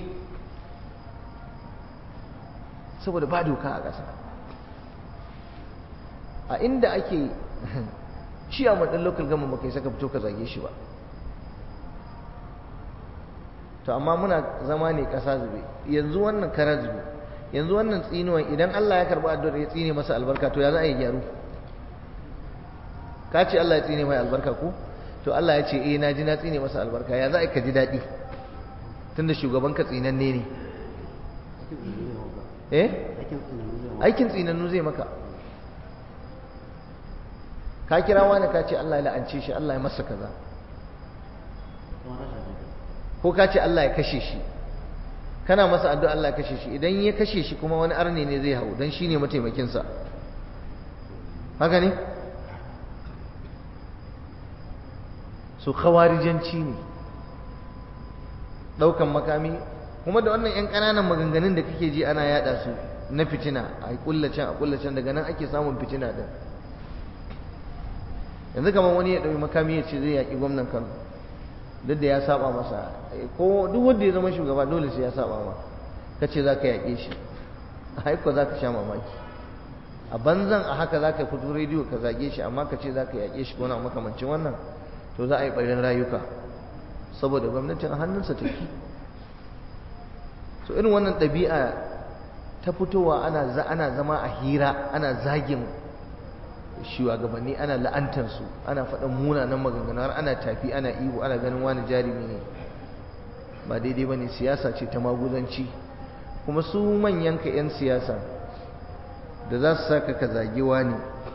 saboda ba doka a ƙasa a inda ake ciyaman ɗin local gama ba kai saka fito ka zage shi ba to amma muna zama ne ƙasa zube yanzu wannan kara zube yanzu wannan tsinuwan idan Allah ya karɓi addu'ar ya tsine masa albarka to ya za a yi gyaru ka ce Allah ya tsine mai albarka ko to Allah ya ce eh na ji na tsine masa albarka ya za a ka ji daɗi tunda shugaban ka tsinanne ne eh aikin tsinannu zai maka ka kira wani ka ce Allah ya la'ance shi Allah ya masa kaza ko ka ce Allah ya kashe shi kana masa addu'a Allah kashe shi idan ya kashe shi kuma wani arne ne zai hau don shi ne mataimakinsa haka ne su khawarijanci ne ɗaukan makami kuma da wannan 'yan ƙananan maganganun da kake ji ana yada su na fitina a kullacen a kullacen daga nan ake samun fitina din yanzu kamar wani ya ɗauki makami ya ce zai yaƙi gwamnan kano duk da ya saba masa ko duk wanda ya zama shugaba dole sai ya saba ma ka ce za ka yaƙe shi a haiko za ka sha mamaki a banzan a haka za ka fito rediyo ka zage shi amma ka ce za ka yaƙe shi ko na makamancin wannan to za a yi ɓarin rayuka saboda gwamnatin a hannunsa take so irin wannan ɗabi'a ta fitowa ana ana zama a hira ana zagin shugabanni ana la'antarsu ana faɗin munanan maganganu har ana tafi ana ihu ana ganin wani jarumi ne ba daidai ba ne siyasa ce ta maguzanci kuma su manyan ka 'yan siyasa da za su saka ka zage wani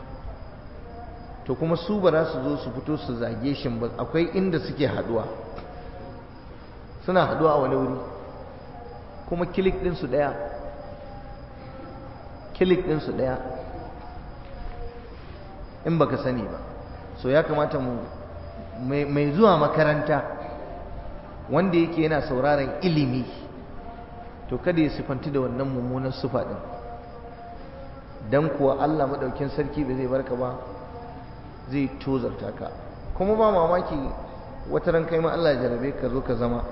to kuma su ba za su zo su fito su zage shi ba akwai inda suke haduwa suna haduwa a wani wuri kuma kilik ɗinsu ɗaya kilik ɗinsu ɗaya in baka sani ba so ya kamata mu mai zuwa makaranta wanda yake yana sauraron ilimi to kada ya sifanti da wannan mummunan sufa ɗin don kuwa Allah maɗaukin sarki ba zai barka ba zai tozarta ka kuma ba mamaki wata ran kai ma Allah jarabe ka zo ka zama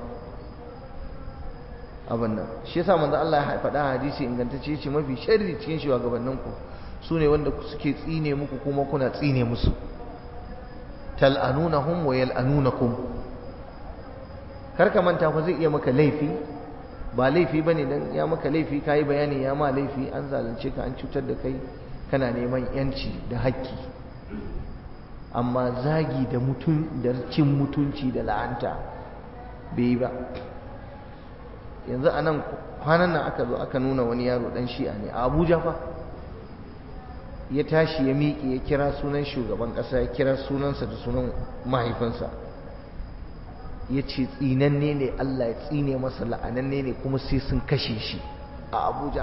abin nan shi yasa manzo Allah ya faɗa hadisi ingantacce ce mafi sharri cikin shugabannin ku su ne wanda suke tsine muku kuma kuna tsine musu tal'anunahum wa yal'anunakum karka manta fa zai iya maka laifi ba laifi bane dan ya maka laifi kai bayani ya ma laifi an zalunce ka an cutar da kai kana neman yanci da haƙƙi amma zagi da mutun da cin mutunci da la'anta bai ba yanzu anan kwanan nan aka zo aka nuna wani yaro dan shi'a ne a Abuja fa ya tashi ya miƙe ya kira sunan shugaban ƙasa ya kira sunansa da sunan mahaifinsa ya ce tsinanne ne Allah ya tsine masa la'ananne ne kuma sai sun kashe shi a Abuja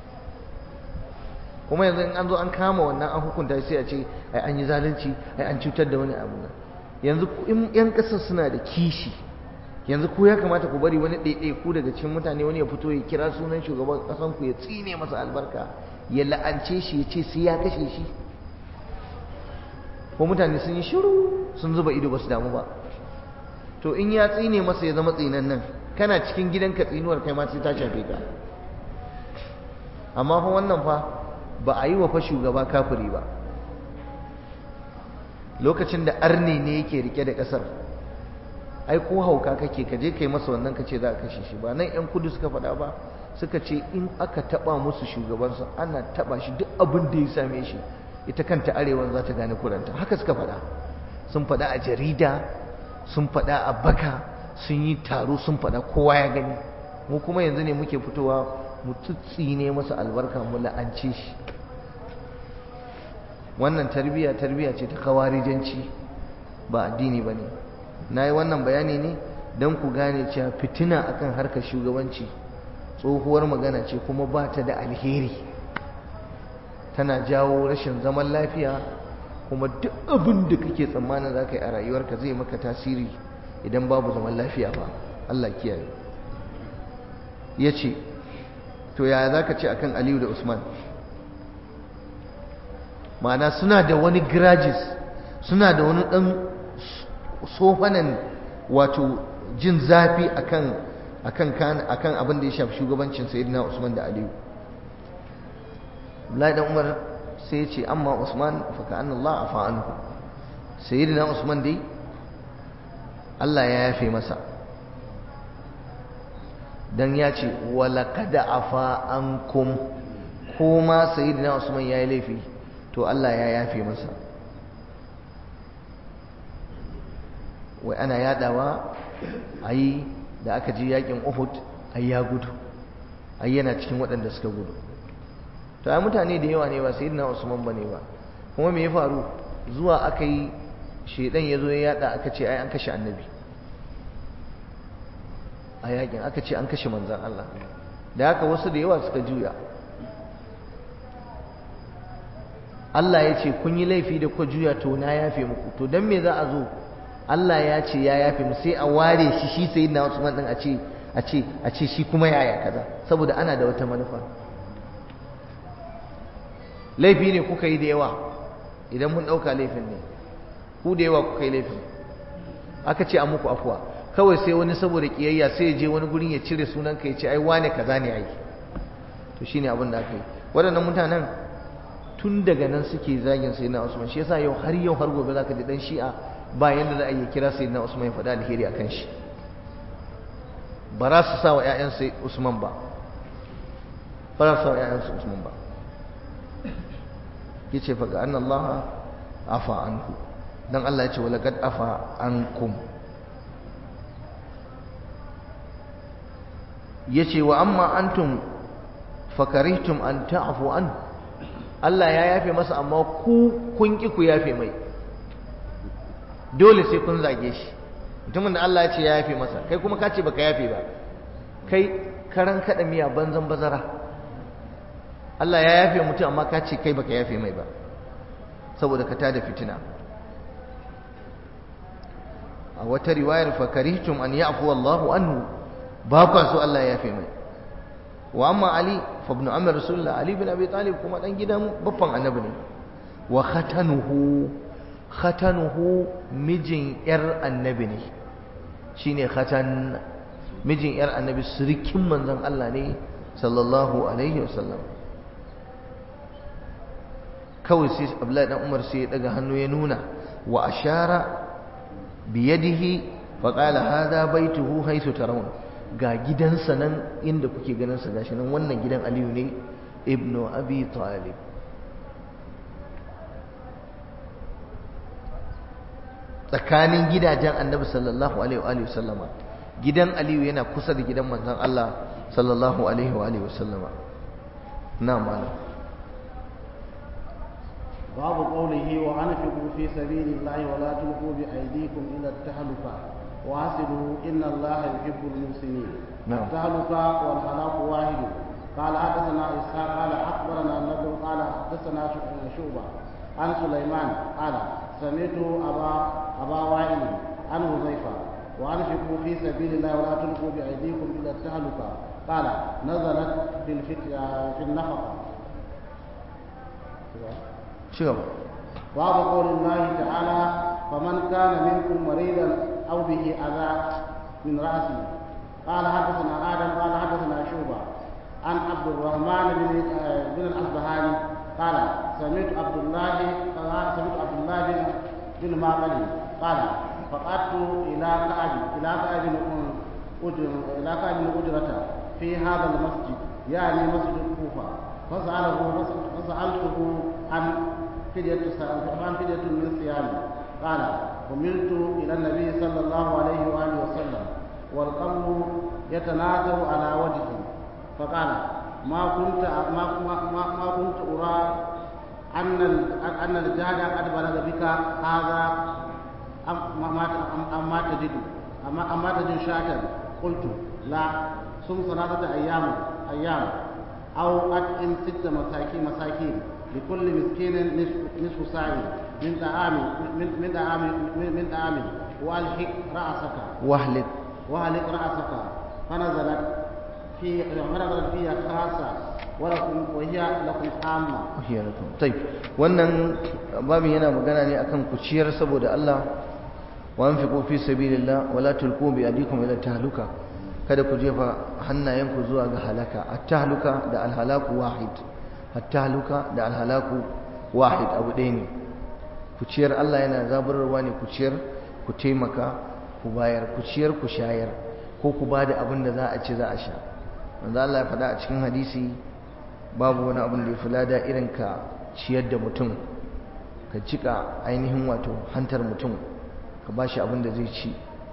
kuma yanzu in an zo an kama wannan an hukunta sai a ce ai an yi zalunci ai an cutar da wani abu yanzu in yan ƙasar suna da kishi yanzu ko ya kamata ku bari wani ɗaiɗai ku daga cikin mutane wani ya fito ya kira sunan shugaban ƙasan ku ya tsine masa albarka ya la'ance shi ya ce sai ya kashe shi ko mutane sun yi shiru sun zuba ido ba su damu ba to in ya tsine masa ya zama tsinan nan kana cikin gidanka tsinuwar kai ma sai ta shafe ka amma fa wannan fa ba a yi wa fa shugaba kafiri ba lokacin da arne ne yake rike da ƙasar ai ko hauka kake ka je kai masa wannan ka ce za ka kashe shi ba nan yan kudu suka faɗa ba suka ce in aka taba musu shugabansu ana taba shi duk abin da ya same shi ita kanta arewan za ta gane kuranta haka suka faɗa sun faɗa a jarida sun faɗa a baka sun yi taro sun faɗa kowa ya gani mu kuma yanzu ne muke fitowa mu ne masa albarka mu la'ance shi wannan tarbiyya tarbiyya ce ta kawarijanci ba addini ba ne na yi wannan bayani ne don ku gane cewa fitina akan harkar shugabanci tsohuwar magana ce kuma ba ta da alheri tana jawo rashin zaman lafiya kuma duk abin da kake tsammanin za ka yi a rayuwarka zai maka tasiri idan babu zaman lafiya ba Allah kiyaye ya ce to yaya za ka ce akan aliyu da usman ma'ana suna da wani grajis suna da wani ɗan sofanan wato jin zafi akan akan kan akan abin da ya shafi shugabancin sayyidina Usman da Aliyu Abdullahi dan Umar sai ya ce amma Usman fa ka'anna Allah afa anhu sayyidina Usman dai Allah ya yafe masa dan ya ce walaqad afa ankum kuma sayyidina Usman yayi laifi to Allah ya yafe masa wai ana yadawa ayi da aka ji yakin Uhud ai ya gudu ai yana cikin waɗanda suka gudu to ai mutane da yawa ne ba sayyidina Usman bane ba kuma me ya faru zuwa aka yi shedan ya zo ya yada aka ce ai an kashe annabi a yakin aka ce an kashe manzan Allah da haka wasu da yawa suka juya Allah ya ce kun yi laifi da kuka juya to na yafe muku to don me za a zo Allah ya ce ya yafe mu sai a ware shi shi sai na Usman din a ce a ce a ce shi kuma yaya kaza saboda ana da wata manufa laifi ne kuka yi da yawa idan mun ɗauka laifin ne ku da yawa kuka yi laifin aka ce an muku afuwa kawai sai wani saboda kiyayya sai ya je wani gurin ya cire sunan ka ya ce ai wane kaza ne ai to shine abin da aka yi waɗannan mutanen tun daga nan suke zagin sai na Usman shi yasa yau har yau har gobe zaka ji dan Shi'a ba yanda za a yi kira sai na Usman ya faɗa alheri akan shi ba za su sa wa ƴaƴan sai Usman ba ba za su sa wa ƴaƴan su Usman ba yace fa ga anna Allah afa anhu dan Allah ya ce wala kad afa ankum yace wa amma antum fakarihtum an ta'fu an Allah ya yafe masa amma ku kun ki ku yafe mai dole sai kun zage shi mutumin da Allah ya ce ya yafe masa kai kuma ka ce baka yafe ba kai karan kada miya banzan bazara Allah ya yafe mutum amma ka ce kai baka yafe mai ba saboda ka tada fitina a wata riwayar fakarihtum an ya'fu Allahu anhu ba kwa so Allah ya yafe mai wa amma Ali fa ibn Amr Rasulullah Ali bin Abi Talib kuma dan gidan baffan annabi ne wa khatanuhu khatanuhu mijin yar annabi ne shine khatan mijin yar annabi surikin manzon Allah ne sallallahu alaihi wasallam kawai sai Abdullahi dan Umar sai ya daga hannu ya nuna wa ashara biyadihi faqala hadha baituhu haythu tarawun ga gidansa nan inda kuke ganin sa gashi nan wannan gidan Aliyu ne ibnu Abi Talib tsakanin gidajen Annabi sallallahu alaihi wa sallama gidan Aliyu yana kusa da gidan manzon Allah sallallahu alaihi wa sallama na'am malam باب قوله وأنفقوا في سبيل الله ولا تلقوا بأيديكم إلى التهلكة واصلوا إن الله يحب المحسنين نعم. التهلكة والهلاك واحد قال حدثنا إسحاق قال أخبرنا النبي قال حدثنا شعبة عن سليمان قال سمعت أبا أبا وائل عن حذيفة وأنفقوا في سبيل الله ولا تلقوا بأيديكم إلى التهلكة قال نزلت في الفت... في النفقة ci gaba باب قول الله تعالى فمن كان منكم مريضا او به اذى من راسه قال حدثنا ادم قال حدثنا شوبه عن عبد الرحمن بن بن الاصبهاني قال سمعت عبد الله قال سمعت عبد الله بن بن معقل قال فقعدت الى كعب الى كعب بن الى كعب بن اجرة في هذا المسجد يعني مسجد الكوفه فسأله فسألته عن فدية عن فدية من صيام قال حملت إلى النبي صلى الله عليه وآله وسلم والقبر يتناثر على وجهه فقال ما كنت ما ما ما, ما كنت أرى أن أن الجهد قد بلغ بك هذا أم ما أم ما تجد أما أما تجد شاكا قلت لا صم ثلاثة أيام أيام أو أطعم ست مساكين مساكين لكل مسكين نصف نصف ساع من طعام من من طعام من, من طعام والحق رأسك wahlik وهلك رأسك فنزلت في فنزلت فيها خاصة ولكم وهي لكم عامة wahiyarakum tayyib wannan babin yana magana ne akan ku ciyar saboda Allah wa anfiqu fi sabilillah wa la tulqu bi adikum ila tahluka kada ku jefa hannayenku zuwa ga halaka at-tahluka da al-halaku wahid at-tahluka da al-halaku wahid abu ɗaya ne ku ciyar Allah yana zaburarwa ne ku ciyar ku taimaka ku bayar ku ciyar ku shayar ko ku bada abin da za a ci za a sha manzo Allah ya faɗa a cikin hadisi babu wani abin da ya fi lada irin ka ciyar da mutum ka jika ainihin wato hantar mutum ka ba shi abin da zai ci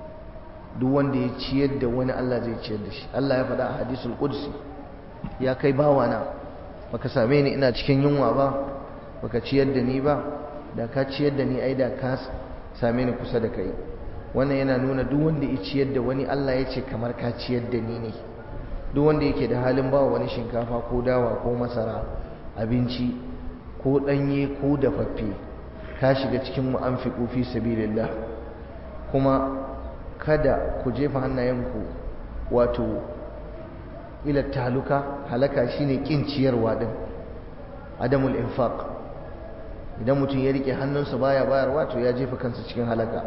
duk wanda ya ciyar da wani Allah zai ciyar da shi Allah ya faɗa a hadisul qudsi ya kai bawana baka same ni ina cikin yunwa ba baka ciyar da ni ba da ka ciyar da ni ai da ka same ni kusa da kai wannan yana nuna duk wanda ya ciyar da wani Allah ya ce kamar ka ciyar da ni ne duk wanda yake da halin bawa wani shinkafa ko dawa ko masara abinci ko ɗanye ko dafaffe ka shiga cikin mu'anfiqu fi sabilillah kuma kada ku jefa hannayenku wato ila taluka halaka shine kin ciyarwa din adamul infaq idan mutum ya rike hannunsa baya bayarwa to ya jefa kansa cikin halaka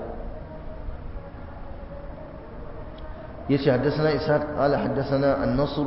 yace haddathana ishaq qala haddathana an-nasr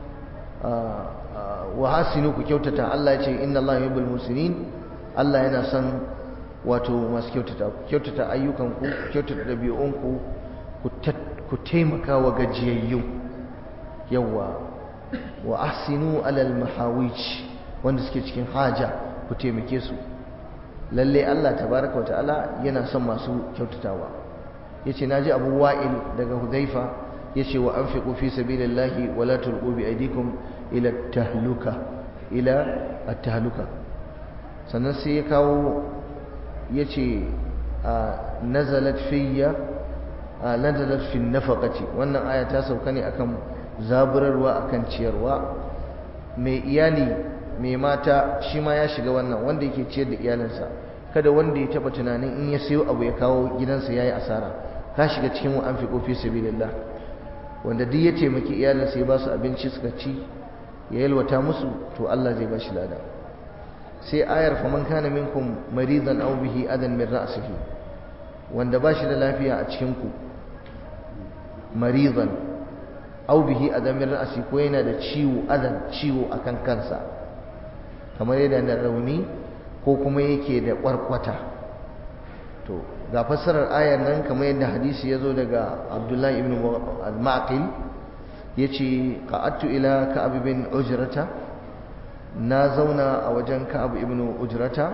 wa hasinu ku kyautata Allah yace inna Allah yuhibbul muslimin Allah yana son wato masu kyautata ku kyautata ayyukanku ku kyautata ɗabi'unku ku taimaka wa gajiyayyu yawa wa ahsinu alal mahawij wanda suke cikin haja ku taimake su lalle Allah tabaraka wata'ala yana son masu kyautatawa yace naji Abu Wa'il daga Hudhaifa yace wa anfiqu fi sabilillahi wa la tulqu bi aydikum ila tahluka ila at-tahluka sannan sai ya kawo yace nazalat fiyya nazalat fi nafaqati wannan aya ta sauka ne akan zaburarwa akan ciyarwa mai iyali mai mata shi ma ya shiga wannan wanda yake ciyar da iyalinsa kada wanda ya taba tunanin in ya sayo abu ya kawo gidansa yayi asara ka shiga cikin wa anfiqu fi sabilillah wanda duk ya taimaki iyalinsa ya ba su abinci suka ci ya yalwata musu to Allah zai ba shi lada sai ayar faman kana minkum maridan aw bihi adan min ra'sihi wanda ba shi da lafiya a cikin ku maridan aw bihi adan min ra'si ko yana da ciwo adan ciwo akan kansa kamar yadda na rauni ko kuma yake da kwarkwata to ga fassarar ayar nan kamar yadda hadisi ya zo daga Abdullahi ibn al-Maqil yace qa'adtu ila Ka'ab bin Ujrata na zauna a wajen Ka'ab ibn Ujrata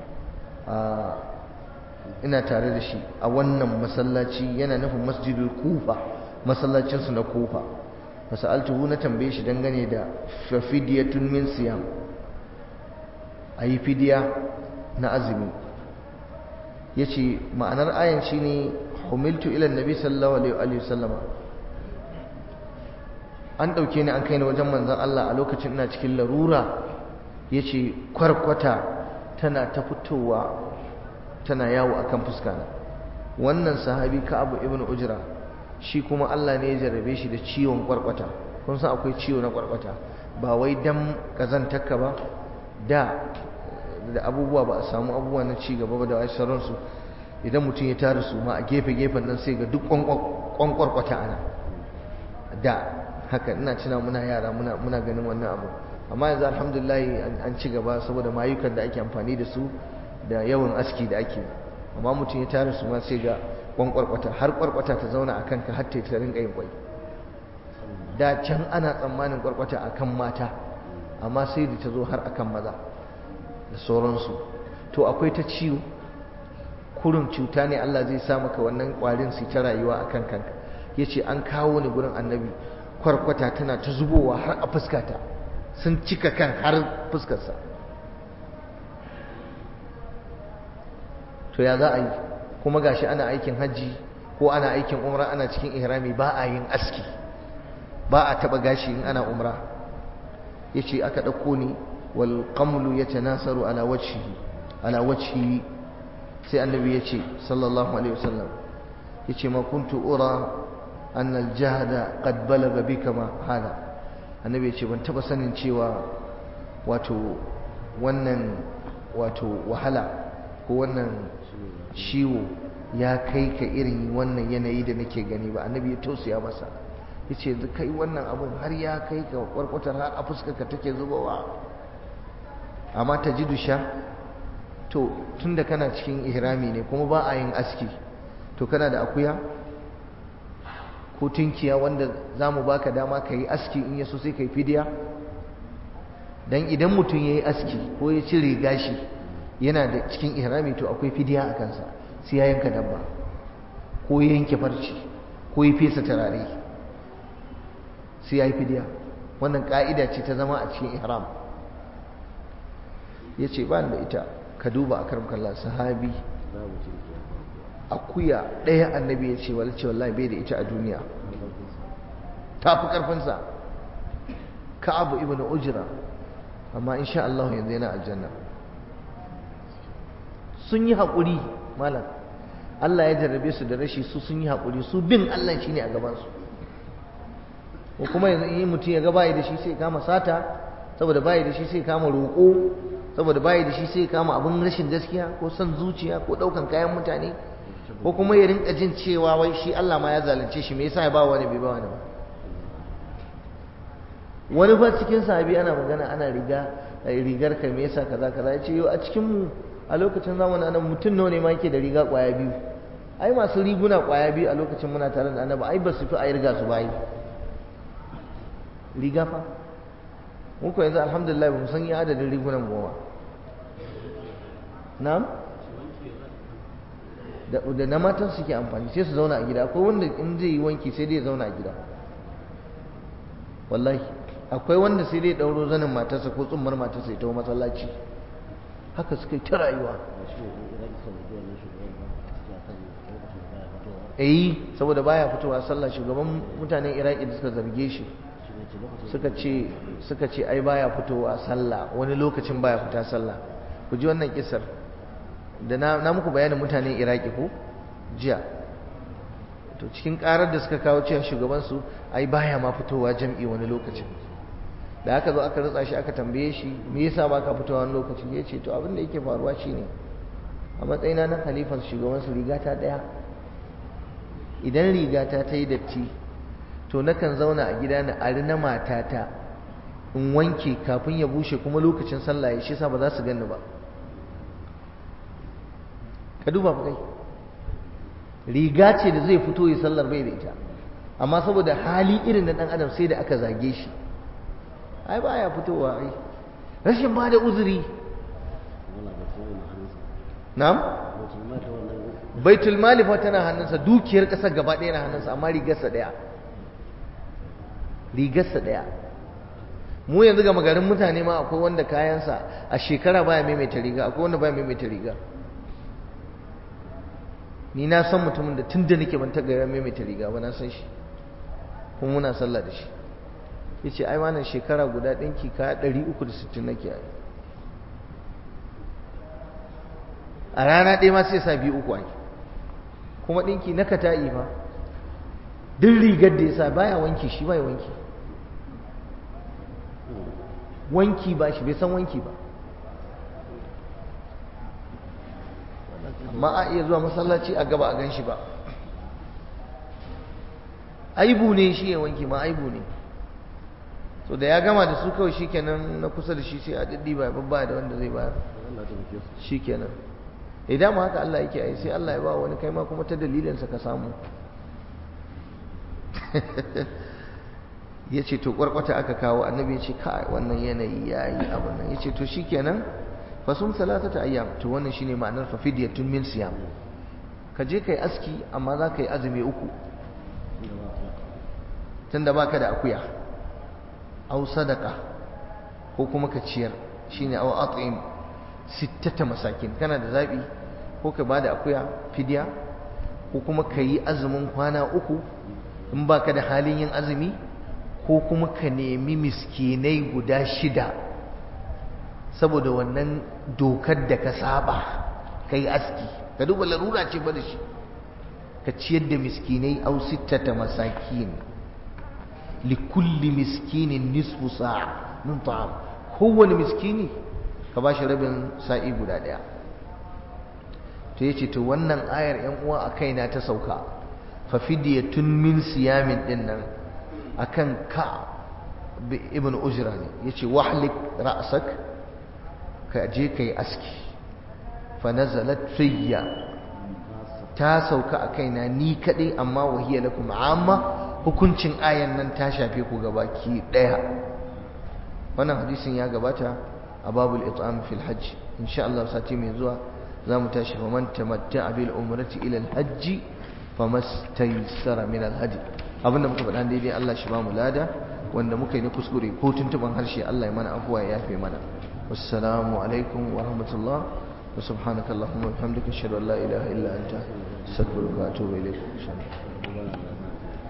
ina tare da shi a wannan masallaci yana nufin masjidul Kufa masallacin su na Kufa fasaltuhu na tambaye shi dangane da fafidiyatun min siyam ayi fidiya na azumi yace ma'anar ayan shine humiltu ila annabi sallallahu alaihi wasallama an ɗauke ni an kai ni wajen manzon Allah a lokacin ina cikin larura ya ce kwarkwata tana ta fitowa tana yawo a kan fuskana wannan sahabi ka'abu ibn ujra shi kuma Allah ne ya jarrabe shi da ciwon kwarkwata kun san akwai ciwo na kwarkwata ba wai dan kazantarka ba da da abubuwa ba a samu abubuwa na ci gaba ba da wai sauransu idan mutum ya tara su ma a gefe gefen nan sai ga duk kwankwarkwata ana da haka ina cina muna yara muna muna ganin wannan abu amma yanzu alhamdulillah an ci gaba saboda mayukan da ake amfani da su da yawan aski da ake amma mutum ya tare su ma sai ga kwankwarkwata har kwarkwata ta zauna a kanka har ta rinka yin kwai da can ana tsammanin kwarkwata akan mata amma sai da ta zo har akan maza da sauransu to akwai ta ciwo kurin cuta ne Allah zai sa maka wannan kwarin su ta rayuwa akan kanka yace an kawo ni gurin annabi kwarkwata tana ta zubowa har a fuskata sun cika kan har fuskarsa to ya za a yi kuma gashi ana aikin hajji ko ana aikin umra ana cikin ihrami ba a yin aski ba a taba gashi in ana umra yace aka dauko ni wal qamlu yatanasaru ala wajhihi ala wajhihi sai annabi yace sallallahu alaihi wasallam yace ma kuntu ura أن الجهد قد بلغ بك ما هذا annabi ce ban taba sanin cewa wato wannan wato wahala ko wannan ciwo ya kai ka irin wannan yanayi da nake gani ba annabi ya tausaya masa yace yanzu kai wannan abun har ya kai ka kwarkwatar har a fuskarka take zubowa amma ta ji dusha to tunda kana cikin ihrami ne kuma ba a yin aski to kana da akuya ko tunkiya wanda za mu baka dama ka yi aski in yaso sai ka yi fidiya don idan mutum ya yi aski ko ya cire gashi yana da cikin ihrami to akwai fidiya a kansa sai ya yanka dabba ko ya yanke farci ko ya fesa turare sai ya yi fidiya wannan ka'ida ce ta zama a cikin ihram ya ce ba da ita ka duba a karam kalla sahabi akuya ɗaya annabi ya ce wala ce wallahi bai da ita a duniya ta fi ƙarfinsa ka'abu ibn ujra amma insha Allah yanzu yana aljanna sun yi haƙuri malam Allah ya jarrabe su da rashi su sun yi haƙuri su bin Allah shi ne a gabansu ko kuma yanzu in mutum ya ga bayi da shi sai kama sata saboda bayi da shi sai kama roƙo saboda bayi da shi sai kama abin rashin gaskiya ko son zuciya ko ɗaukan kayan mutane ko kuma ya rinka jin cewa wai shi Allah ma ya zalunce shi me yasa ya ba wani bai ba wani ba wani fa cikin sahabi ana magana ana riga rigar ka me yasa kaza kaza ya ce yo a cikin mu a lokacin zamanin annabi mutum nawa ne ma yake da riga kwaya biyu ai masu riguna kwaya biyu a lokacin muna tare da annabi ai ba su fi a riga su bayi riga fa mun ko yanzu alhamdulillah ba mu san iya adadin rigunan goma na'am da da na matan suke amfani sai su zauna a gida akwai wanda in zai yi wanki sai dai ya zauna a gida wallahi akwai wanda sai dai ɗauro zanin matarsa ko tsummar matarsa ya tawo masallaci haka suka yi ta rayuwa eh saboda baya fitowa sallah shugaban mutanen iraki da suka zarge shi suka ce suka ce ai baya fitowa sallah wani lokacin baya fita sallah ku ji wannan kisar da na, na muku bayanin mutanen iraki ko jiya to cikin karar da suka kawo cewa shugaban su ai baya ma fitowa jam'i wani lokacin da aka zo aka rutsa shi aka tambaye shi me yasa baka fitowa wani lokaci ya ce to abin da yake faruwa shine a matsayina na khalifar shugaban su rigata daya idan rigata ta yi datti to nakan zauna a gida na ari na matata in wanke kafin ya bushe kuma lokacin sallah ya shi sa ba za su ganni ba ka duba fa kai riga ce da zai fito ya sallar bai da ita amma saboda hali irin na dan adam sai da aka zage shi ai baya fitowa ai rashin ba da uzuri na'am baitul mali fa tana hannunsa dukiyar kasar gaba ɗaya na hannunsa amma rigarsa ɗaya rigarsa ɗaya mu yanzu ga magarin mutane ma akwai wanda kayansa a shekara baya maimaita riga akwai wanda baya maimaita riga ni na san mutumin da tun da nake ban taga ya maimaita riga ba na san shi kuma muna sallah da shi ya ce ai wannan shekara guda ɗinki kaya ɗari uku da sittin nake yi a rana ɗaya ma sai sa biyu uku ake kuma ɗinki na kata'i fa duk rigar da ya sa baya wanki shi baya wanki wanki ba shi bai san wanki ba amma a iya zuwa masallaci a gaba a gan shi ba aibu ne shi ya wanki ma aibu ne so da ya gama da su kawai shikenan na kusa da shi sai a diddi ba babba da wanda zai bayar shikenan idan ma haka Allah yake ai sai Allah ya ba wani kai ma kuma ta dalilinsa ka samu ya ce to kwarkwata aka kawo annabi ya ce kai wannan yanayi ya yi abin nan ya ce to shi kenan fasum salatata ayyam to wannan shine ma'anar fa fidyatun min siyam ka je kai aski amma za ka yi azumi uku tunda baka da akuya au sadaka ko kuma ka ciyar shine au at'im sittata masakin kana da zabi ko ka bada akuya fidya ko kuma ka yi azumin kwana uku in baka da halin yin azumi ko kuma ka nemi miskinai guda shida saboda wannan dokar da ka saba ka yi aski ka duba larura ce ba da shi ka ciyar da miskinai au sittata masakin likulli miskinin nisfu sa'a min ta'am kowane miskini ka ba shi rabin sa'i guda ɗaya to yace to wannan ayar yan uwa a kaina ta sauka fa fidyatun min siyamin din nan akan ka ibn ujra ne yace wahlik ra'sak ka je kai aski fa nazalat fiyya ta sauka a kaina ni kadai amma wahiya lakum amma hukuncin ayan nan ta shafe ku gabaki daya wannan hadisin ya gabata a babul it'am fil hajj insha Allah sati mai zuwa zamu tashi fa man tamatta'a bil umrati ila al hajj famastaysara min al hadi abinda muka faɗa daidai Allah shi ba mu lada wanda muka yi na kuskure ko tuntuban harshe Allah ya mana afuwa ya yafe mana wassalamu alaikum wa rahmatullah wa subhanaka allahumma wa bihamdika ashhadu an la ilaha illa anta astaghfiruka wa atubu ilayk